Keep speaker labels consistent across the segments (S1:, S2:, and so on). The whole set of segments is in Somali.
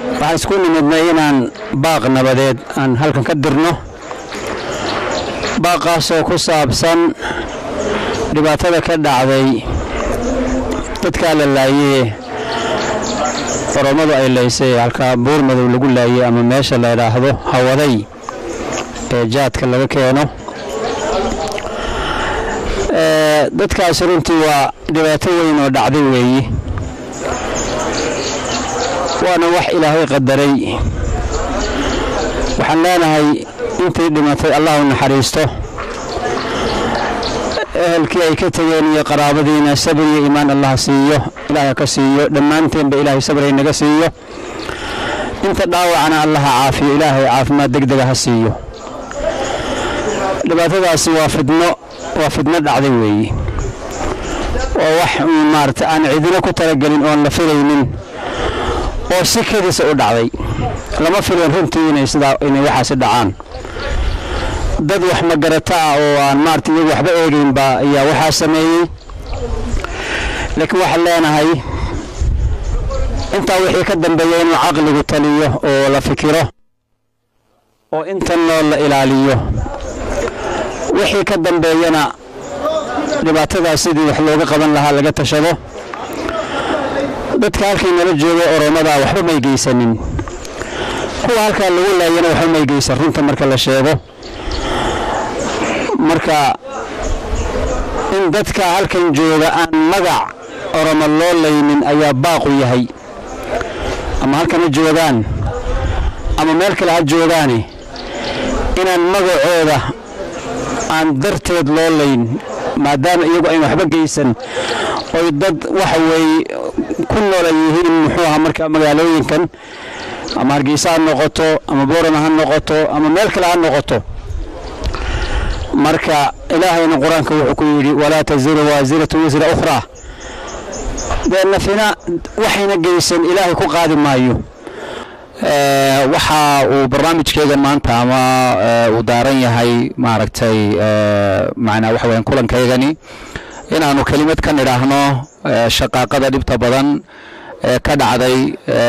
S1: waxaan isku nimidnay inaan baaq nabadeed aan halkan ka dirno baaqaasoo ku saabsan dhibaatada ka dhacday dadkaa la laayee oromadu ay laysay halkaa buur madow lagu laayey ama meesha la idhaahdo hawaday ee jaadka laga keeno dadkaasi runtii waa dhibaato weyn oo dhacday weeye waana wax ilaahay qadaray waxaan leenahay intii dhimatay allah u naxariisto ehelkii ay ka tegeen iyo qaraabadiina sabir iyo iimaan allah siiyo ilaahay ka siiyo dhammaanteenba ilaahay sabray naga siiyo inta dhaawacna allaha caafiyo ilaahay caafimaad degdega ha siiyo dhibaatadaasi waa fidno waa fidno dhacday weeye oo wax maarata aan cidina ku talagelin oon la filaynin oo si kadiisa u dhacday lama filan runtii inay sidaa inay waxaasi dhacaan dad wax magarata ah oo aan maarata iyagu waxba eegaynba ayaa waxaa sameeyey laakiin waxaan leenahay intaa wixii ka dambeeya inuu caqligu taliyo oo la fikiro oo intan nool la ilaaliyo wixii ka dambeeyana dhibaatadaas sidii wax looga qaban lahaa laga tashado dadka halkay nala jooga oromada waxba may geysanin kuwa halkaa lagu laayana waxba may geysan runta marka la sheego marka in dadka halkan jooga aan magac oromo loo laynin ayaa baaqu yahay ama halkan ha joogaan ama meel kale ha joogaane inaan magacooda aan darteed loo layn maadaama iyagu ayn waxba geysan oy dad waxa weeye ku noola yihiin muxuu ahaa marka magaalooyinkan ama hargeysa ha noqoto ama boorama ha noqoto ama meel kale ha noqoto marka ilaahayna qur-aanka wuxuu ku yidhi walaa taziru waasiratu wisra ukhraa dee nafina waxayna geysan ilaahay ku qaadi maayo
S2: waxa uu barnaamijkeega maanta ama uu daaran yahay maaragtay macnaa waxa weeyaan kulankaygani inaanu kelimad ka nidhaahno shaqaaqada dhibta badan ee ka dhacday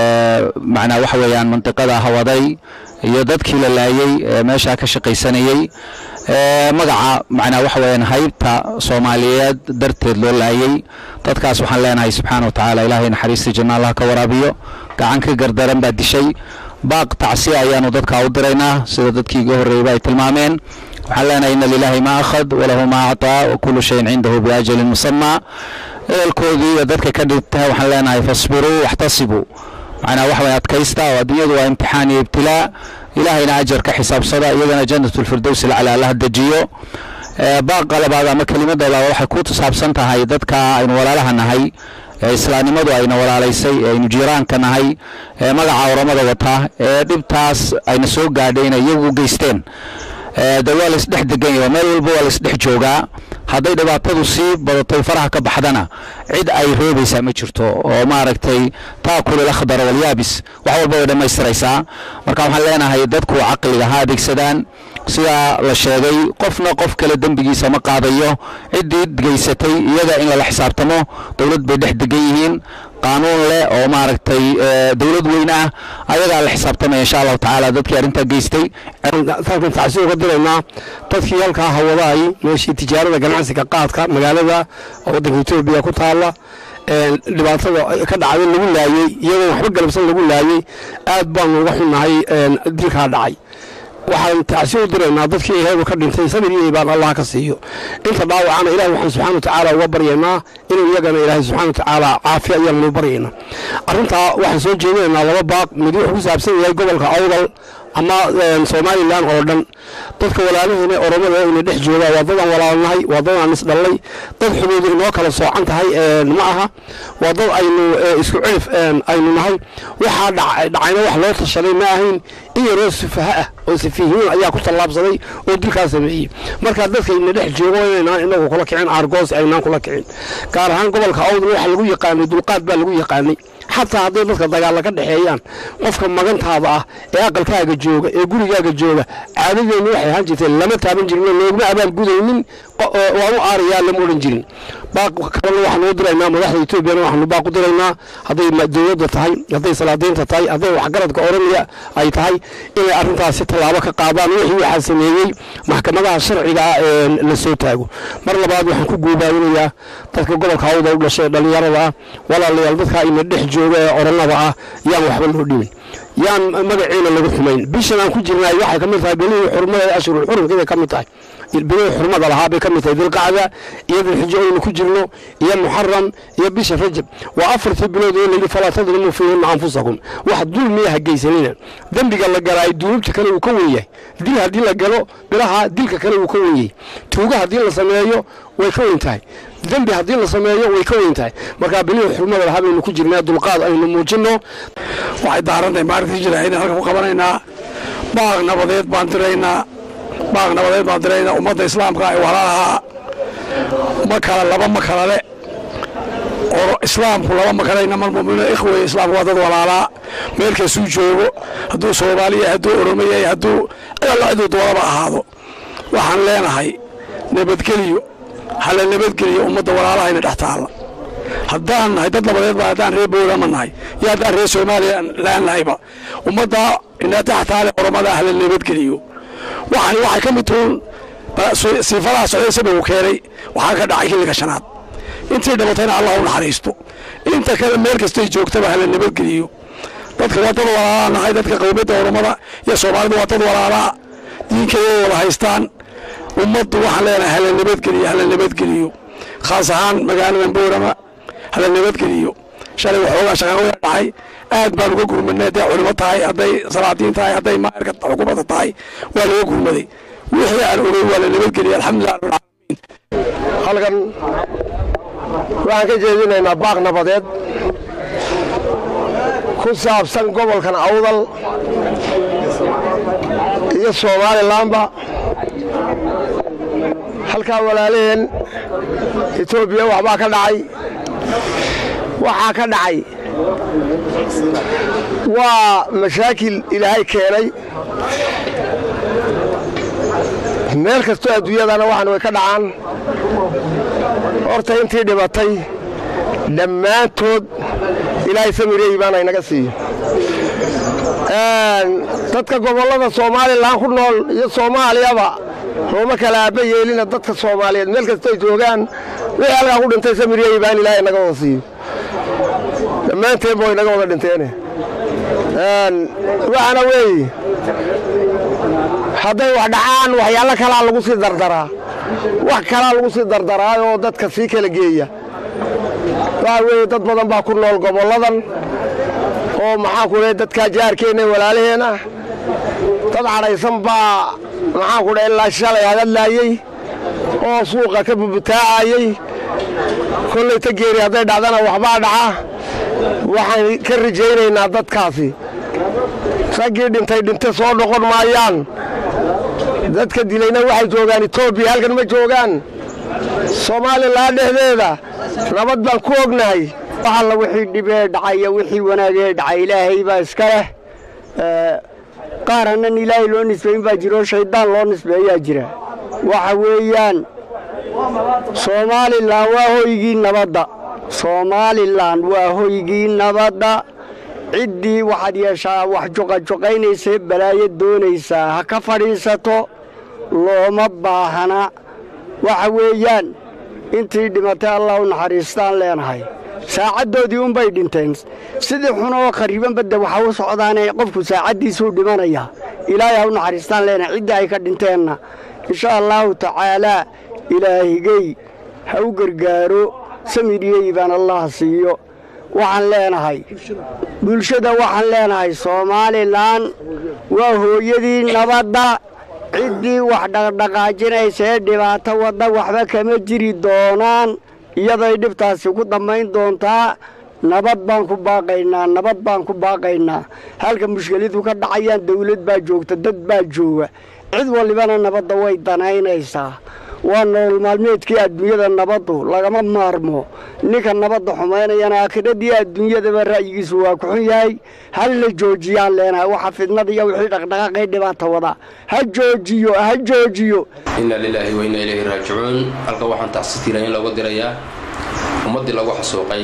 S2: macnaa waxa weeyaan mantiqada hawaday iyo dadkii la laayey ee meeshaa ka shaqaysanayey magaca macnaa waxa weeyaan haybta soomaaliyeed darteed loo laayey dadkaas waxaan leenahay subxaana wa tacaala ilaahay naxariista janna allah ka waraabiyo gacan ka gardaran baa dishay baaq tacsiya ayaanu dadkaa u diraynaa sida dadkii iga horreeyeyba ay tilmaameen waxaan leenahay ina lilaahi ma akhad walahu ma actaa wa kullu shayin cindahu biajalin musamaa ehelkoodii iyo dadka ka dhigta waxaan leenahay fasbiruu waxtasibuu macnaa waxa way adkaysta oo adduunyadu waa imtixaan iyo ibtilaa ilaahayna ajar ka xisaabsada iyagana jannatulfirdows alcala allaha dejiyo baaqa labaad ama kelimadda labaad waxay ku saabsan tahay dadka aynu walaalaha nahay ee islaamnimadu ayna walaalaysay ee aynu jiiraanka nahay ee magaca oramada wata ee dhibtaas ayna soo gaadhay inay iyagu geysteen de waa laisdhex degan yahay meel walba waa laisdhex joogaa hadday dhibaatadu sii badatay faraha ka baxdana cid ay roobaysaa ma jirto oo maaragtay taakul ilakhdar walyaabis wax walba way dhammaystiraysaa marka waxaan leenahay dadku caqliga ha adeegsadaan sidaa la sheegay qofna qof kale dembigiisa ma qaadayo ciddii geysatay iyaga in lala xisaabtamo dowlad bay dhex degan yihiin qaanuun leh oo maaragtay dowlad weyn ah ayagaa la xisaabtamaya insha allahu tacaala dadkii arrintaa geystay
S3: halkan tacsiir uga diraynaa dadkii halkaa hawadaay meeshii tijaarada ganacsiga qaadka magaalada waddanka etoobiya ku taalla dhibaatada ka dhacday lagu laayey iyadoo waxba galabsan lagu laayey aad baanu uga xunnahay dilkaa dhacay waxaan tacsiir u diraynaa dadkii iyagu ka dhintay sabir iyo ibaan allah ka siiyo inta dhaawacana ilahi waxaan subxana wa tacaala uga baryaynaa inuu iyagana ilaahay subxana wa tacaala caafiya ayaanu baryaynaa arrintaa waxaan soo jeedinaynaa laba baaq mid wuxuu ku saabsan yahay gobolka awdal ama somalilan oo dhan dadka walaalaheena oromada ina dhex jooga waa dadaan walaalnahay waa dad aan isdhallay dad xuduudu inoo kala soocan tahay ma aha waa dad aynu isku cirif aynu nahay waxaa dhacayna wax loo tashaday ma ahayn in yaroo sufaha ah oo safiihiin ayaa ku tallaabsaday oo dilkaa sameeyey marka dadka ina dhex joogo inaynaan inagu kula kicin aargoos aynaan kula kicin gaar ahaan gobolka awdal waxaa lagu yaqaanay dulqaad baa lagu yaqaanay xataa hadday dadka dagaalla ka dhexeeyaan qofka magantaada ah ee aqalkaaga jooga ee gurigaaga jooga caadadeennu waxay ahaan jirteen lama taaban jirin looguma abaalgudaynin waan u aarayaa lama odhan jirin baaq kalena waxaanu u diraynaa madaxda etoobiyana waxaanu baaq u diraynaa hadday dowladda tahay hadday salaadiinta tahay hadday waxgaradka oromia ay tahay inay arrintaasi tallaabo ka qaadaan wixii waxaa sameeyey maxkamadaha sharciga ah ee la soo taago mar labaad waxaan ku guubaawinayaa dadka gobolka hawda u dhashay dhallinyarada ah walaalayaal dadka ina dhex jooga ee orannada ah yaan waxba loo dhimin yaan magaciina lagu xumayn bishan aan ku jirnaay waxay ka mid tahay belihii xurmada ashurul xurumkeeday ka mid tahay bilihii xurmada lahaa bay ka mid tahay dilqacda iyo dilxijo aynu ku jirno iyo muxaram iyo bisha rajab waa afartii bilood oo layidhi falaa tadlimuu fiihina anfusakum wax dulmiya ha geysanina dembiga la galaayo dunuubta kale uu ka wen yahay dil haddii la galo bilaha dilka kale uu ka wen yahay tuuga haddii la sameeyo way ka weyn tahay dembi haddii la sameeyo way ka weyn tahay markaa bilihii xurmada lahaa baynu ku jirnaa dulqaad aynu muujinno
S4: waxay daarantahay maalintii jira inaan halka ku qabanaynaa baaq nabadeed baan diraynaa baaq nabadeed baan diraynaa ummadda islaamka ee walaalahaa ma kala laba ma kala le oo islaamku laba ma kale inamal mu'miniina ikhweye islaamku waa dad walaalaa meel kastuu joogo hadduu soomaali yahay hadduu oromo yahay hadduu alla ciduu doonaba ahaado waxaan leenahay nabadgeliyo hala nabadgeliyo ummadda walaalahayna dhex taalla haddaan nahay dad nabadeed baa haddaan reer boorama nahay iyo haddaan reer soomaaliya laan nahayba ummadda inataxtaale oromada hala nabadgeliyo waxani waxay ka mid tuun siifadaha socday sababu keenay waxaa ka dhacay xilliga shanaad intii dhabatayna allah u naxariisto inta kale meel kastay joogtaba hala nabadgeliyo dadka waa dad walaalaa nahay dadka qowmiyadda oromada iyo soomaalida waa dad walaalaa diinkeeda wada haystaan ummaddu waxaan leenahay hala nabadgeliyo hala nabadgeliyo khaas ahaan magaaladan boorama hala nabadgeliyo shalay waxoogaa shaqaaqoya dhacay aad baan uga gurmadnay hadday culimo tahay hadday salaadiin tahay hadday maayarka xukuumadda tahay waa laga gurmaday wixii aan ogey waa la nabadgeliyay alxamdulilah rabbilcaalamiin
S3: halkan waxaan ka jeedinaynaa baaq nabadeed ku saabsan gobolkan awdal iyo somalilanba halkaa walaalaheen etoobiya waxbaa ka dhacay waxaa ka dhacay waa mashaakil ilaahay keenay meel kastoo adduunyadana waxaan way ka dhacaan horta intii dhibatay dhammaantood ilaahay samirey baana inaga siiyo dadka gobollada somalilan ku nool iyo soomaaliyaba looma kala aaba yeelina dadka soomaaliyeed meel kastoo ay joogaan wixii halkaa ku dhintay samirey baan ilaahay inaga wada siiyo dhammaanteenba way inaga wada dhinteene waxaana weeye hadday wax dhacaan waxyaalo kalaa lagu sii dardaraa wax kalaa lagu sii dardaraayoo dadka sii kala geeya waxa weeye dad badan baa ku nool gobolladan oo maxaa ku dhahay dadkaa jaarkeenna walaalaheen ah dad cadhaysan baa maxaa ku dhahay ilaa shalay hadadlaayey oo suuqa ka bubutaacayey kollay ta geeri hadday dhacdana waxbaa dhaca waxaan ka rajaynaynaa dadkaasi raggii dhintay dhinte soo noqon maayaan dadka dilayna waxay joogaan etoobiya halkan ma joogaan soomaalilan dhexdeeda nabad baan ku ognahay
S5: alla wixii dhibee dhacaya wixii wanaagee dhacay ilaahay baa iska leh qaar hannan ilaahay loo nisbayn baa jiro shayddaan loo nisbeeyaa jira waxa weeyaan soomaalilan waa hoygii nabadda soomaalilan waa hoygii nabadda ciddii waxaad yeeshaa wax juqajuqaynaysee balaayo doonaysaa ha ka fadhiisato looma baahana waxa weeyaan intii dhimatay allah u naxariistaan leenahay saacaddoodii unbay dhinteen sidii xunoo khariban badda waxa u socdaane qofku saacaddiisuu dhimanaya ilaahay ha u naxariistaan leenahay ciddii ay ka dhinteenna insha allaahu tacaalaa ilaahigey ha u gargaaro samidiyey baan allah siiyo waxaan leenahay bulshada waxaan leenahay soomaalilan waa hooyadii nabadda ciddii wax dhaqdhaqaajinaysa ee dhibaato wadda waxba kama jiri doonaan iyaday dhibtaasi ku dambayn doontaa nabad baan ku baaqaynaa nabad baan ku baaqaynaa halka mushkiladu ka dhacayaan dawlad baa joogta dad baa jooga cid walibana nabadda way danaynaysaa waa nolol maalmeedkii adduunyada nabaddu lagama maarmo ninka nabadda xumaynayana aakhiradii adduunyadaba ra'yigiisu waa ku xun yahay hal la joojiyaan leenahay waxa fidnada iyo wixii dhaqdhaqaaqay dhibaata wada ha joojiyo ha joojiyo
S6: inna lilaahi wa inna ilayhi raajicuun halka waxaan tacsitiila in loogu dirayaa ummaddii lagu xasuuqay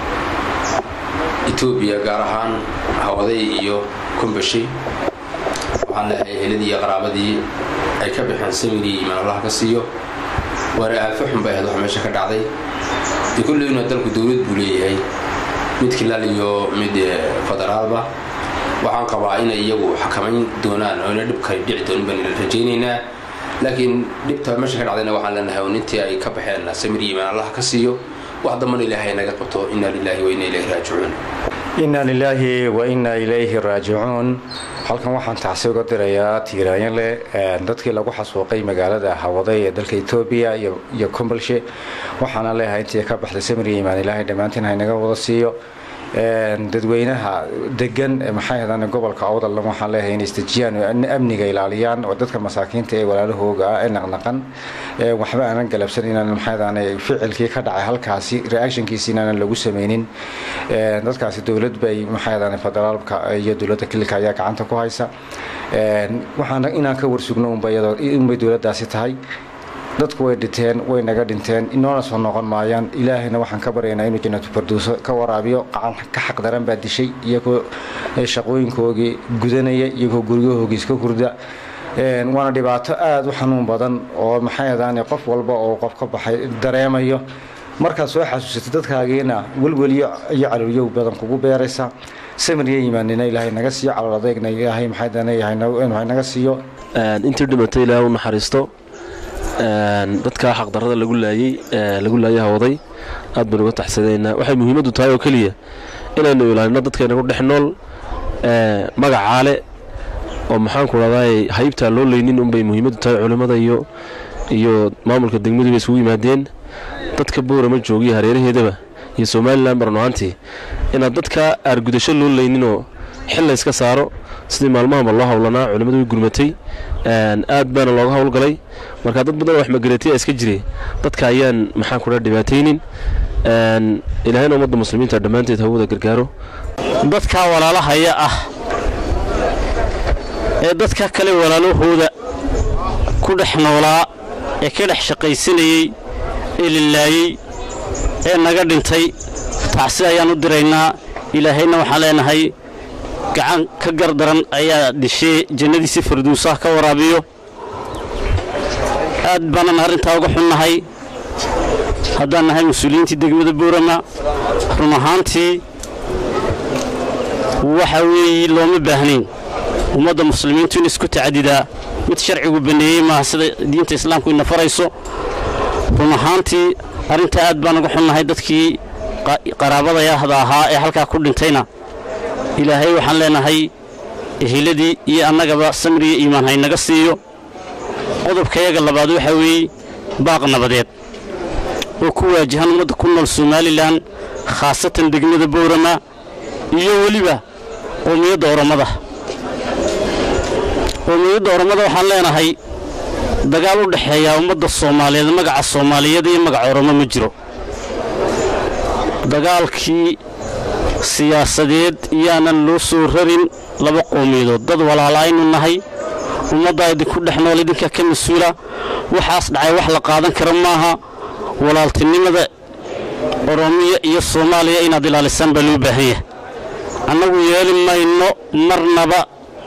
S6: etoobiya gaar ahaan hawaday iyo kumbashi waxaan leehay heladii iyo qaraabadii ay ka baxeen samirii imaan allaha ka siiyo waana aafo xun bay ahayd waxa meesha ka dhacday de kulleyna dalku dowlad buu leeyahay mid kilaal iyo mid federaalba waxaan qabaa inay iyagu xakamayn doonaan oo ina dhibkay dhici doonin baan rajaynaynaa laakiin dhibta meesha ka dhacdayna waxaan leenahay oo nintii ay ka baxeen samiri imaan allaha ka siiyo wax dambana ilaahay naga qabto inna lilaahi wa inna ilayhi raajicuun
S7: inna lilaahi wa inna ilayhi raajicuun halkan waxaan tacsi uga dirayaa tiiraanyo leh dadkii lagu xasuuqay magaalada hawaday ee dalka etoobiya iyo kombalshe waxaana leeyahay intii ka baxday samiri imaan ilaahay dhammaantiin haynaga wada siiyo dadweynaha degan maxay ahdaan gobolka awdalna waxaan leeyahay inay isdejiyaan oo amniga ilaaliyaan oo dadka masaakiinta ee walaalahooga ah ee naqnaqan waxba aanan galabsan inaan maxay ahdaan ficilkii ka dhacay halkaasi reactionkiisi inaanan lagu sameynin dadkaasi dowlad bay maxay ahdaan federaalka iyo dowladda kililka ayaa gacanta ku haysa waxaan inaan ka warsugno unbay dowladdaasi tahay dadku way dhinteen way naga dhinteen inoona soo noqon maayaan ilaahayna waxaan ka baryaynaa inuu jannatu farduuso ka waraabiyo qacan ka xaqdaran baa dishay iyagoo shaqooyinkoogii gudanaya iyagoo guryahoogii iska hurda waana dhibaato aada u xanuun badan oo maxay adaan qof walba oo qof ka baxay dareemayo markaad soo xasuusatay dadkaagiina welweliyo iyo caloolyow badan kugu beeraysa samiriya imaanina ilaahay naga siiyo calool adeegna ilaahay maxay naga siiyo
S8: intii dhimatay ilaahay u naxariisto dadka xaqdarada lagu laayey lagu laayay hawaday aad baynu uga taxsadaynaa waxay muhiimaddu tahay oo keliya inaynu ilaalino dadkayna ku dhex nool magacaale oo maxaanku dhahday haybtaa loo leynin unbay muhiimaddu tahay culimmada iyo iyo maamulka degmaduba isugu yimaadeen dadka boorama joogiya hareeraheedaba iyo somalilan barno ahaantii inaad dadka aargudasho loo leyninoo xil layska saaro sidii maalmahaba loo howlanaa culimmadu way gurmatay aad baana looga howlgalay marka dad badan oo waxmagaratiya iska jire dadka ayaan maxaan kudha dhibaataynin ilaahayna ummadda muslimiinta dhammaanteed hawada gargaaro
S1: dadka walaalahaya ah ee dadka kale walaalahooda ku dhex noolaa ee ka dhex shaqaysanayey ee lilaayey ee naga dhintay tacsi ayaan u diraynaa ilaahayna waxaan leenahay gacan ka gardaran ayaa dhishee jannadiisi farduusaha ka waraabiyo aad baanan arrintaa uga xunnahay haddaan nahay mas-uuliyiintii degmada boorama run ahaantii waxa weeye looma baahnayn ummadda muslimiintu in isku tacadidaa mid sharcigu banneeyey maaha sida diinta islaamku ina farayso run ahaantii arrintaa aad baan uga xunnahay dadkii qaraabadayahda ahaa ee halkaa ku dhintayna ilaahay waxaan leenahay ehiladii iyo annagaba samriya iimaan haynaga siiyo qodobkayaga labaad waxaa weeye baaq nabadeed oo ku waajahan ummadda ku nool somalilan khaasatan degmada boorama iyo weliba qoomiyadda oromada qoomiyadda oromada waxaan leenahay dagaal u dhexeeyaa ummadda soomaaliyeed magaca soomaaliyeed iyo magaca oromo ma jiro dagaalkii siyaasadeed iyaanan loo soo rarin laba qowmiyadood dad walaalaaynu nahay ummaddaa idinku dhex nool idinka ka mas-uula waxaas dhacay wax la qaadan kara maaha walaaltinimada oromiya iyo soomaaliya inaad ilaalisaan baa loo baahan yahay annagu yeeli mayno marnaba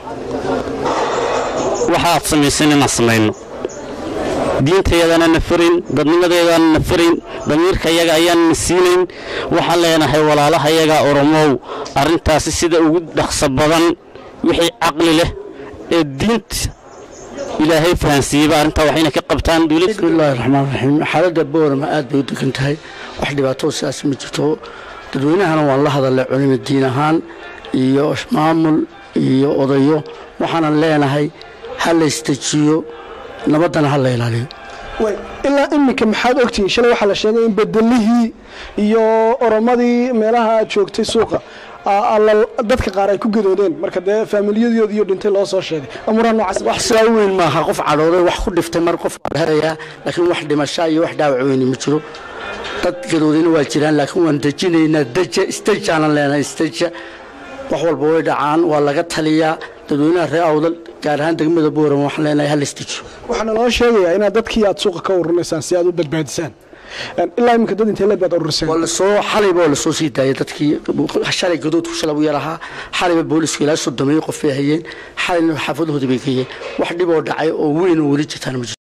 S1: waxaad samaysan inaan samayno diintayaadaana na farayn dadnimadeedaana na farayn damiirkayaga ayaan na siinayn waxaan leenahay walaalahayaga oromow arrintaasi sida ugu dhaqso badan wixii caqli leh ee diinta ilaahay fahansiiyeyba arrintaa waxayna ka qabtaan
S9: bismillahi raxmaan raxiim xaaladda boorama aad bay u degan tahay wax dhibaatoo sidaas ma jirto dadweynahana waan la hadalay culimo diin ahaan iyo maamul iyo odayo waxaanan leenahay ha la istajiyo nabaddana ha la ilaaliyo
S10: ilaa iminka maxaad ogtihiin shalay waxaa la sheegay in bedelihii iyo oromadii meelaha aad joogtay suuqa dadka qaar ay ku gadoodeen marka dee faamiliyadoodii iyo dhintay loo soo sheegay amuuraha noocaas
S9: wax sidaa u weyn maaha qof cadhooday wax ku dhiftay mar qof waa la helayaa laakiin wax dhimasha iyo wax dhaawac weyni ma jiro dad gadoodayna waa jiraan laakiin waan dejinaynaa deja stejaanan leenahay steja wax walba way dhacaan waa laga taliyaa dadweynaha reer awdal gaar ahaan degmada booram waxaan leenahay hal istejo
S10: waxaana loo sheegayaa inaad dadkii aad suuqa ka ururinaysaan si aad u badbaadisaan ilaa iminka dad intee leeg baad ururiseen
S9: waa lasoo xalayba waa lasoo sii daayay dadkii shalay gadoodku shalay u yarahaa xalayba boolisku ilaa soddomeeyo qof bay hayeen xalayna xaafadoodii bay geeyeen wax dhib oo dhacay oo weyn oo weli jirtaan ma jirto